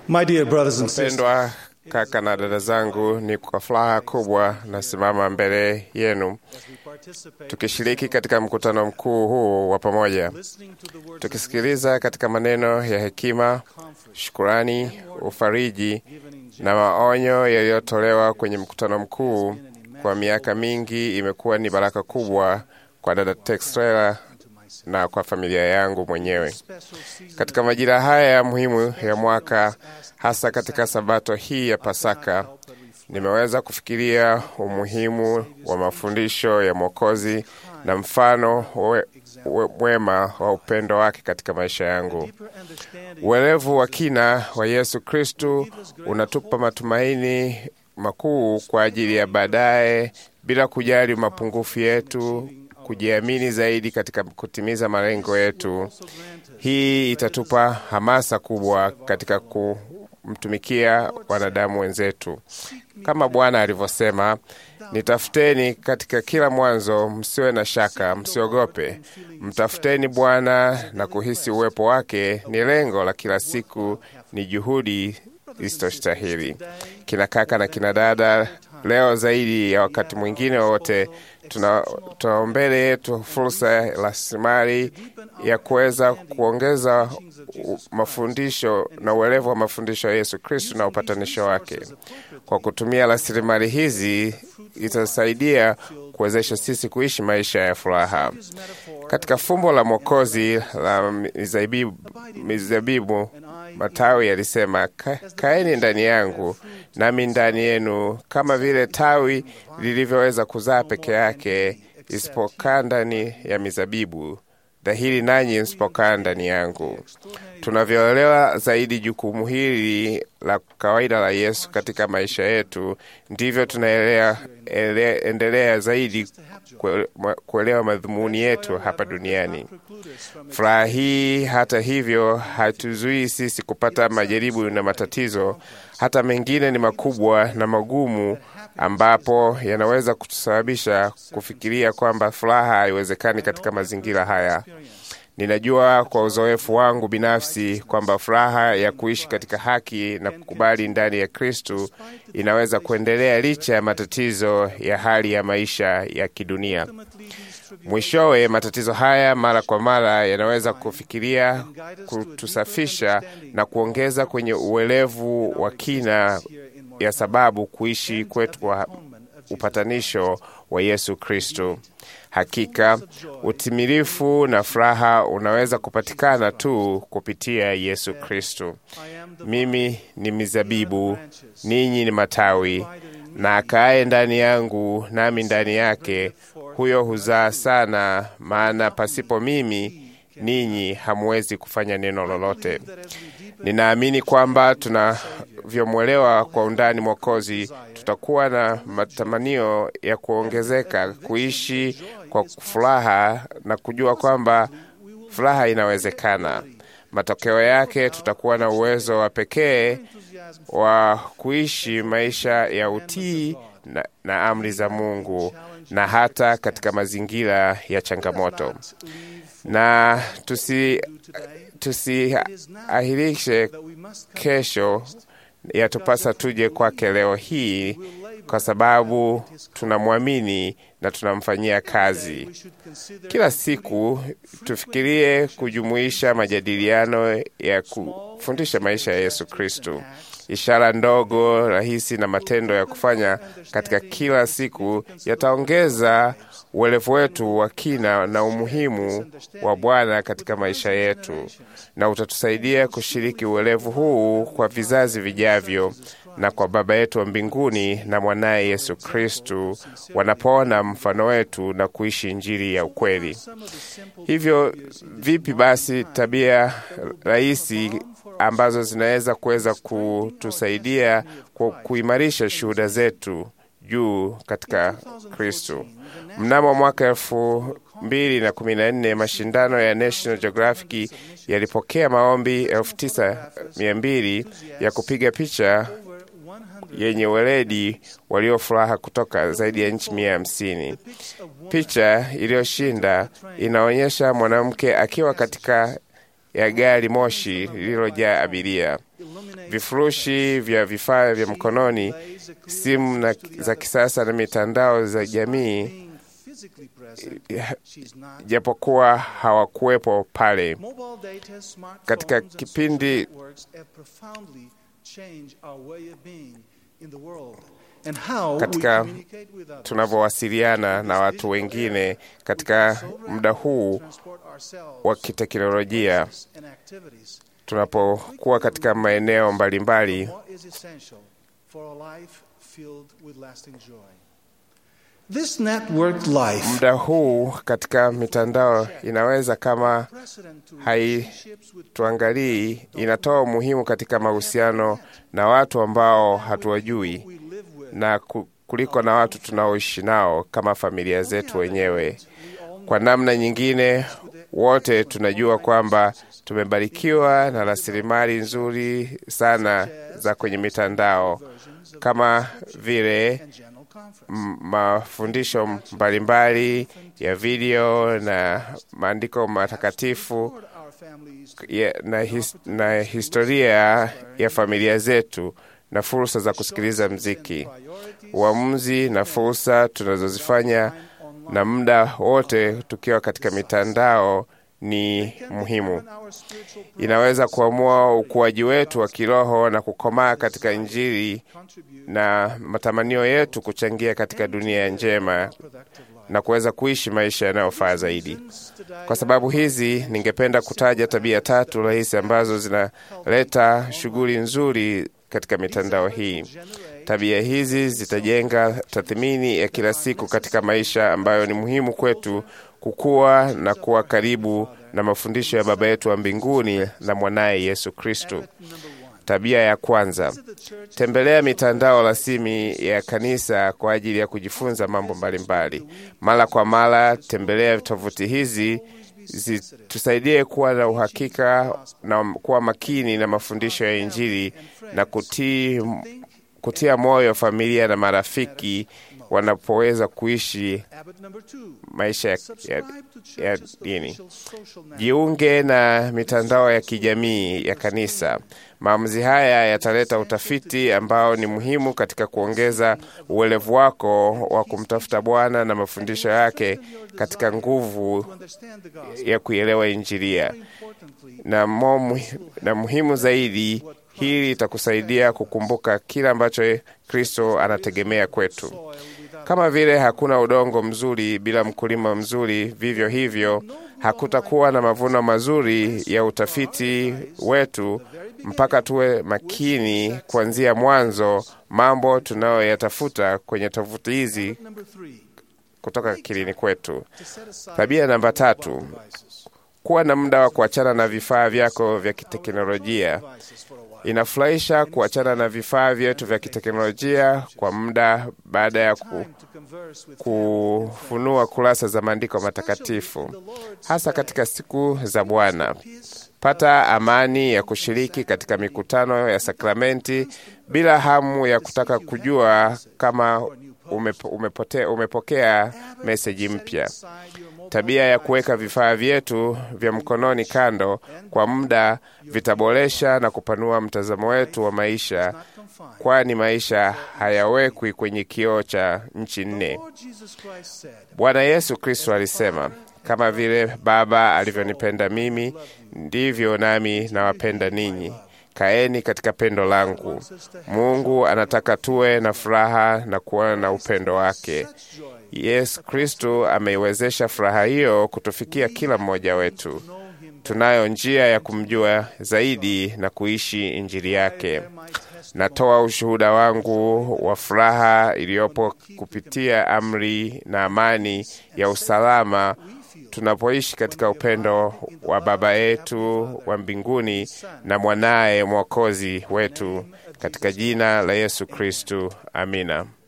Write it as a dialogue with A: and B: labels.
A: My dear brothers and sisters,
B: Mpendwa kaka na dada zangu, ni kwa furaha kubwa nasimama mbele yenu tukishiriki katika mkutano mkuu huu wa pamoja, tukisikiliza katika maneno ya hekima, shukurani, ufariji na maonyo yaliyotolewa kwenye mkutano mkuu. Kwa miaka mingi imekuwa ni baraka kubwa kwa dada Texrela na kwa familia yangu mwenyewe katika majira haya muhimu ya mwaka, hasa katika sabato hii ya Pasaka. Nimeweza kufikiria umuhimu wa mafundisho ya Mwokozi na mfano we, we, mwema wa upendo wake katika maisha yangu. Uelevu wa kina wa Yesu Kristu unatupa matumaini makuu kwa ajili ya baadaye, bila kujali mapungufu yetu, kujiamini zaidi katika kutimiza malengo yetu. Hii itatupa hamasa kubwa katika kumtumikia wanadamu wenzetu, kama Bwana alivyosema, nitafuteni katika kila mwanzo, msiwe na shaka, msiogope. Mtafuteni Bwana na kuhisi uwepo wake ni lengo la kila siku, ni juhudi isitostahili. Kina kaka na kina dada, leo zaidi ya wakati mwingine wowote tuna, tuna mbele yetu fursa ya rasilimali ya kuweza kuongeza mafundisho na uelevu wa mafundisho ya Yesu Kristu na upatanisho wake. Kwa kutumia rasilimali hizi itasaidia kuwezesha sisi kuishi maisha ya furaha. Katika fumbo la Mwokozi la mizabibu, mizabibu matawi yalisema, Ka, kaeni ndani yangu nami ndani yenu, kama vile tawi lilivyoweza kuzaa peke yake isipokaa ndani ya mizabibu, dhahiri nanyi msipokaa ndani yangu. Tunavyoelewa zaidi jukumu hili la kawaida la Yesu katika maisha yetu, ndivyo tunaendelea zaidi kuelewa madhumuni yetu hapa duniani. Furaha hii, hata hivyo, hatuzuii sisi kupata majaribu na matatizo, hata mengine ni makubwa na magumu, ambapo yanaweza kutusababisha kufikiria kwamba furaha haiwezekani katika mazingira haya. Ninajua kwa uzoefu wangu binafsi kwamba furaha ya kuishi katika haki na kukubali ndani ya Kristu inaweza kuendelea licha ya matatizo ya hali ya maisha ya kidunia. Mwishowe, matatizo haya mara kwa mara yanaweza kufikiria kutusafisha na kuongeza kwenye uelevu wa kina ya sababu kuishi kwetu kwa upatanisho wa Yesu Kristo. Hakika utimilifu na furaha unaweza kupatikana tu kupitia Yesu Kristo. Mimi ni mizabibu, ninyi ni matawi, na akaaye ndani yangu nami ndani yake, huyo huzaa sana, maana pasipo mimi ninyi hamuwezi kufanya neno lolote. Ninaamini kwamba tunavyomwelewa kwa undani Mwokozi, tutakuwa na matamanio ya kuongezeka kuishi kwa furaha na kujua kwamba furaha inawezekana. Matokeo yake tutakuwa na uwezo wa pekee wa kuishi maisha ya utii na, na amri za Mungu na hata katika mazingira ya changamoto na tusi tusiahirishe kesho, yatupasa tuje kwake leo hii, kwa sababu tunamwamini na tunamfanyia kazi. Kila siku tufikirie kujumuisha majadiliano ya kufundisha maisha ya Yesu Kristo, ishara ndogo rahisi na matendo ya kufanya katika kila siku yataongeza uelevu wetu wa kina na umuhimu wa Bwana katika maisha yetu, na utatusaidia kushiriki uelevu huu kwa vizazi vijavyo na kwa Baba yetu wa mbinguni na mwanaye Yesu Kristu wanapoona mfano wetu na kuishi Injili ya ukweli. Hivyo vipi basi tabia rahisi ambazo zinaweza kuweza kutusaidia ku, kuimarisha shuhuda zetu juu katika Kristu. Mnamo mwaka elfu mbili na kumi na nne mashindano ya National Geographic yalipokea maombi elfu tisa mia mbili ya kupiga picha yenye weledi waliofuraha kutoka zaidi ya nchi mia hamsini. Picha iliyoshinda inaonyesha mwanamke akiwa katika ya gari moshi lililojaa abiria, vifurushi vya vifaa vya mkononi, simu na za kisasa na mitandao za jamii, japokuwa hawakuwepo pale katika kipindi katika tunavyowasiliana na watu wengine katika muda huu wa kiteknolojia, tunapokuwa katika maeneo mbalimbali muda huu katika mitandao inaweza kama haituangalii, inatoa umuhimu katika mahusiano na watu ambao hatuwajui na kuliko na watu tunaoishi nao kama familia zetu wenyewe. Kwa namna nyingine, wote tunajua kwamba tumebarikiwa na rasilimali nzuri sana za kwenye mitandao kama vile mafundisho mbalimbali ya video na maandiko matakatifu ya, na, his, na historia ya familia zetu na fursa za kusikiliza mziki, uamuzi na fursa tunazozifanya na muda wote tukiwa katika mitandao ni muhimu. Inaweza kuamua ukuaji wetu wa kiroho na kukomaa katika Injili na matamanio yetu kuchangia katika dunia njema na kuweza kuishi maisha yanayofaa zaidi. Kwa sababu hizi, ningependa kutaja tabia tatu rahisi ambazo zinaleta shughuli nzuri katika mitandao hii. Tabia hizi zitajenga tathmini ya kila siku katika maisha ambayo ni muhimu kwetu kukua na kuwa karibu na mafundisho ya Baba yetu wa mbinguni na mwanaye Yesu Kristo. Tabia ya kwanza, tembelea mitandao rasmi ya kanisa kwa ajili ya kujifunza mambo mbalimbali. Mara kwa mara tembelea tovuti hizi zitusaidie kuwa na uhakika na kuwa makini na mafundisho ya Injili na kutii, kutia moyo familia na marafiki wanapoweza kuishi maisha ya, ya, ya dini. Jiunge na mitandao ya kijamii ya kanisa. Maamuzi haya yataleta utafiti ambao ni muhimu katika kuongeza uelevu wako wa kumtafuta Bwana na mafundisho yake katika nguvu ya kuielewa Injilia. Na, momu, na muhimu zaidi, hili itakusaidia kukumbuka kile ambacho Kristo anategemea kwetu. Kama vile hakuna udongo mzuri bila mkulima mzuri, vivyo hivyo hakutakuwa na mavuno mazuri ya utafiti wetu mpaka tuwe makini kuanzia mwanzo mambo tunayoyatafuta kwenye tovuti hizi kutoka akilini kwetu. Tabia namba tatu, kuwa na muda wa kuachana na vifaa vyako vya kiteknolojia. Inafurahisha kuachana na vifaa vyetu vya kiteknolojia kwa muda baada ya ku, kufunua kurasa za maandiko matakatifu, hasa katika siku za Bwana. Pata amani ya kushiriki katika mikutano ya sakramenti bila hamu ya kutaka kujua kama umepo, umepote, umepokea meseji mpya. Tabia ya kuweka vifaa vyetu vya mkononi kando kwa muda vitaboresha na kupanua mtazamo wetu wa maisha, kwani maisha hayawekwi kwenye kioo cha nchi nne. Bwana Yesu Kristo alisema, kama vile Baba alivyonipenda mimi, ndivyo nami nawapenda ninyi. Kaeni katika pendo langu. Mungu anataka tuwe na furaha na kuwa na upendo wake. Yesu Kristo ameiwezesha furaha hiyo kutufikia kila mmoja wetu. Tunayo njia ya kumjua zaidi na kuishi Injili yake. Natoa ushuhuda wangu wa furaha iliyopo kupitia amri na amani ya usalama tunapoishi katika upendo wa Baba yetu wa mbinguni na mwanaye Mwokozi wetu, katika jina la Yesu Kristu. Amina.